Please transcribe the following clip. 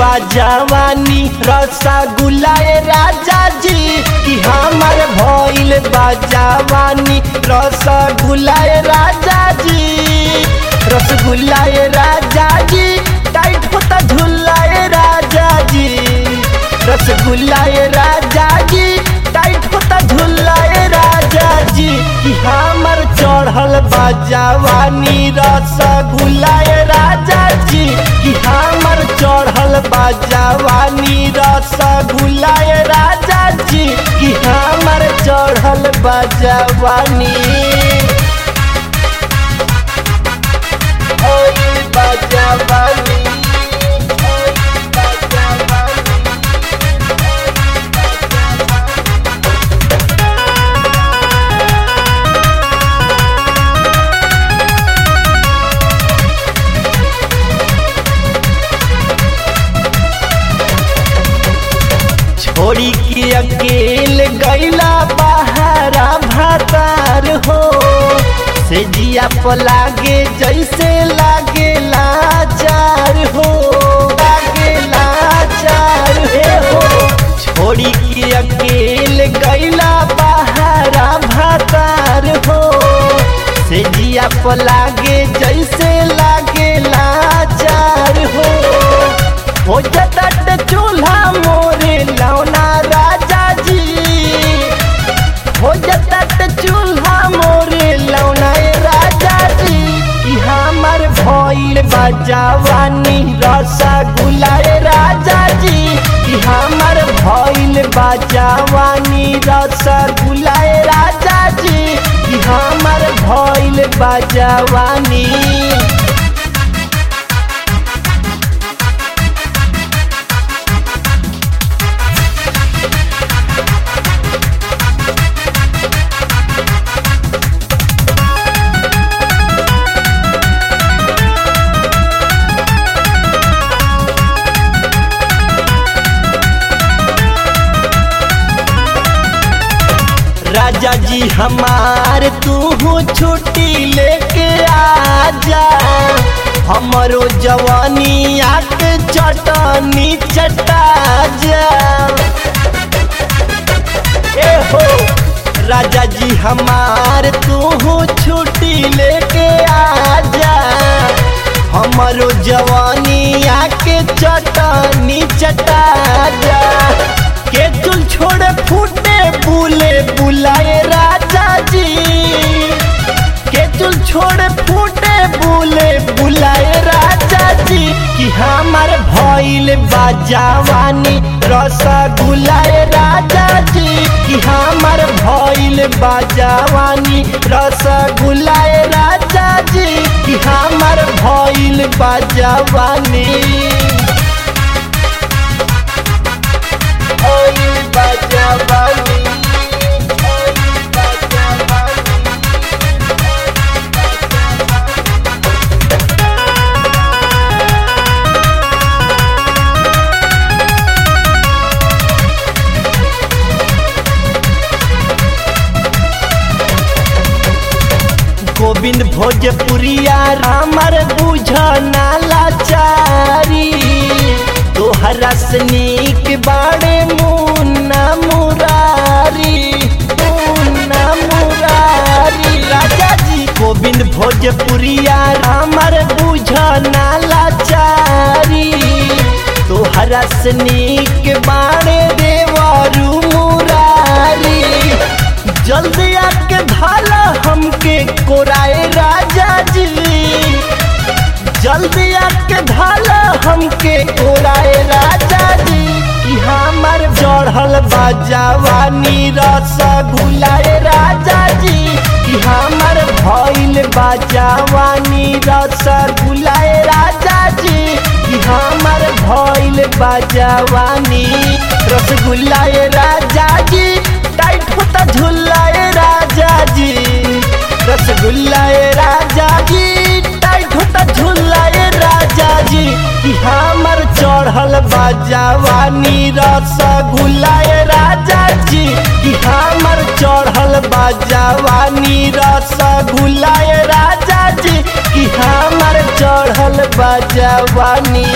बाजावानी रसगुल्ला ए राजा जी कि हमर भइल बाजावानी रसगुल्ला ए राजा जी रसगुल्ला ए राजा जी टाइट होता झुल्ला ए राजा जी रसगुल्ला ए राजा जी टाइट होता झुल्ला ए राजा जी कि हमर चढ़ल बाजावानी रसगुल्ला ए राजा जी कि हमर चढ़ल बाजावानी रसगुल्ला ए राजा जी कि हमर चढ़ल बाजावानी ओए बाजावानी ओए बाजावानी छोड़ी के अकेल गैला बहारा भातार हो से जिया पलागे जैसे लागे लाचार हो लागे लाचार हे हो छोड़ी के अकेल गैला बहारा भातार हो से जिया पलागे जैसे लागे लाचार हो हो जतट चूल्हा मोरे लौना राजा जी हो जतट चूल्हा मोरे लौना ए राजा जी कि हमर भइल बाजावानी रसगुल्ला ए राजा जी कि हमर भइल बाजावानी रसगुल्ला ए राजा जी कि हमर भइल बाजावानी राजा जी हमार तू छुट्टी लेके आजा हमरो जवानी आके चटनी चटा जा ए हो राजा जी हमार तू छुट्टी लेके आजा हमरो जवानी आके चटनी चटा जा के चुल छोड़े फूटे बुले बुलाए राजा जी के चुल छोड़े फूटे बुले बुलाए राजा जी कि हमार भइल बाजावानी रसगुल्लाए राजा जी कि हमार भइल बाजावानी रसगुल्लाए राजा जी कि हमार भइल बाजावानी ओए बाजावानी ओए बाजावानी गोविंद भोजपुरिया हमर बुझ नालाचारी तोहरा सनीक बाड़े मुन्ना मुरारी मुन्ना मुरारी राजा जी गोविंद भोजपुरिया हमर बुझ नालाचारी तोहरा सनीक बाड़े देवरू मुरारी जल्दी आके धाला हमके कोराए राजा जी जल्दी आके धाला हमके कोराए राजा जी कि हमर चढ़ल बाजावानी रसगुल्लाए राजा जी कि हमर भइल बाजावानी रसगुल्लाए राजा जी कि हमर भइल बाजावानी रसगुल्लाए राजा जी टाइट होता झुल्लाए राजा जी रसगुल्लाए राजा जी टाइट होता झुल्लाए राजा जी कि हमर चढ़ल बाजावानी रसगुल्लाए राजा जी कि हमर चढ़ल बाजावानी रसगुल्लाए राजा जी कि हमर चढ़ल बाजावानी